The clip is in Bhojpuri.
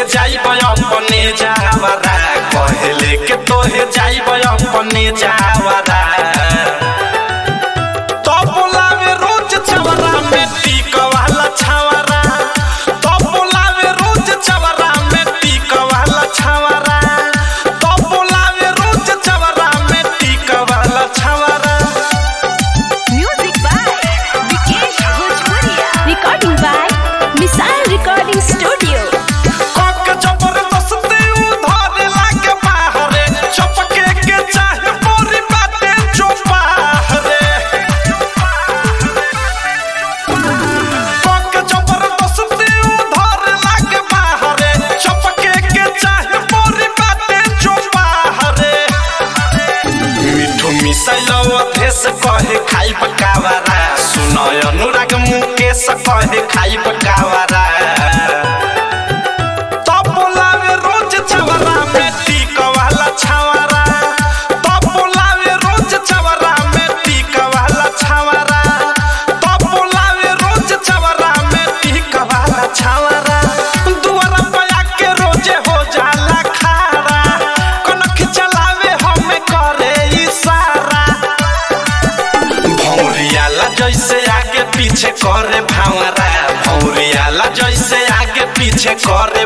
जाइब अपने जावरा कहले के तोहे जाइब अपने जावरा तो बोलावे रोज छवरा में टीक वाला छवरा तो बोलावे रोज छवरा में टीक वाला छवरा तो बोलावे रोज छवरा में टीक वाला छवरा Music by Vikesh Bhojpuria. Recording by Missile Recording Studio. कक जबरदस्ती उधर लागे बाहरे चपके के चाहे मोरी बाटे चुपाहरे कक जबरदस्ती उधर लागे बाहरे चपके के चाहे मोरी बाटे चुपाहरे मिठू मिसैलव भेस कहे खाइ पकावरा सुनय अनुराग मुकेश कहे खाइ पकावरा तब बोलावे रोज छवरा में टीक वाला छवरा तब बोलावे रोज छवरा में टीक वाला छवरा तब बोलावे रोज छवरा में टीक वाला छवरा दुआरा पे आके रोजे हो जाला खारा कनख चलावे हमें करे इशारा भौरियाला जैसे आगे पीछे करे भावरा भौरियाला जैसे आगे पीछे करे